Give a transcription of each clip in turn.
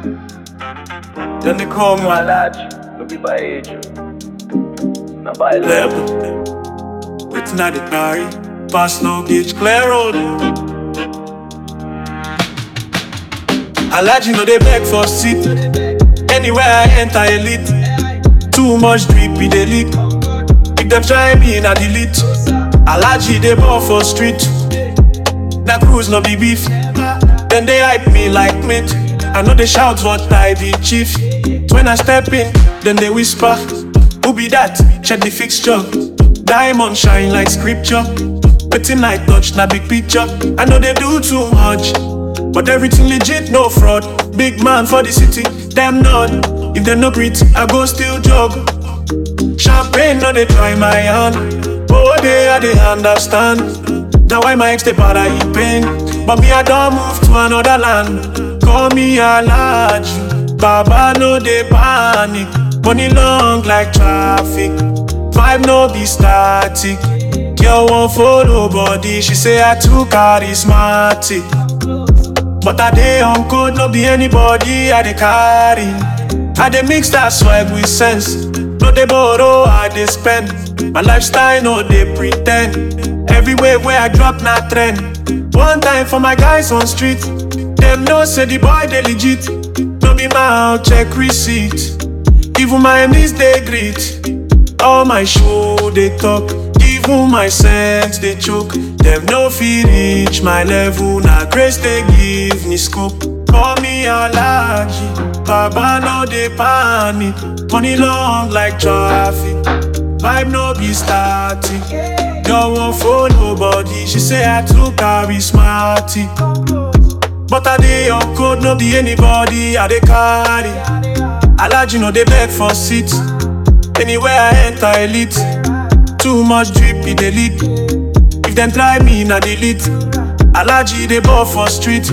Then they call me Malachi, no be by age. Na by level. level. Waiting at the carry. Pass no gauge, clear road. Alaji no they beg for seat. Anywhere I enter elite. Too much drip, we dey leak. If them try me, na delete. Alaji they ball for street. That cruise no be beef. Then they hype me like meat. I know they shout what I be chief. When I step in, then they whisper, Who be that? Check the fixture. Diamond shine like scripture. Waiting I touch, na big picture. I know they do too much. But everything legit, no fraud. Big man for the city, them none. If they no breathe, I go still jog. Champagne, no they try my hand. Oh, they I they understand. Now why my ex they para in pain. But me I don't move to another land. Call me Alhaji. Baba no they panic. Money long like traffic. Vibe no be static. Girl won't follow body. She say I too charismatic. But I dey on code, no be anybody I dey carry. I dey mix that swag with sense. No dey borrow, I dey spend. My lifestyle no dey pretend. Everywhere where I drop na trend. One time for my guys on street. Them know say the boy dey legit. No be mouth check receipt. Even my knees they greet. All my show they talk. Even my sense they choke. Them no fit reach my level. Now grace they give me scope. Call me Alaji. Baba no they panic. Money long like traffic. Vibe no be static. Don't want for nobody. She say I too charismatic. But I dey on code, no be anybody I dey carry. Alaji no dey beg for seat. Anywhere I enter elite. Too much drip, e dey leak. If them try me, na delete. Alaji dey ball for street.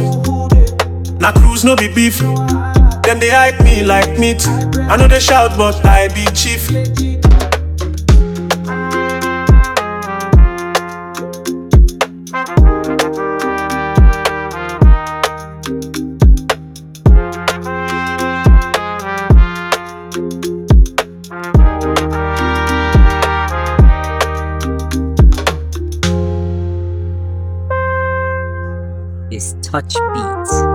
Na cruise, no be beef. Them dey hype me like meat. I know they shout, but I be chief. is Touch Beats.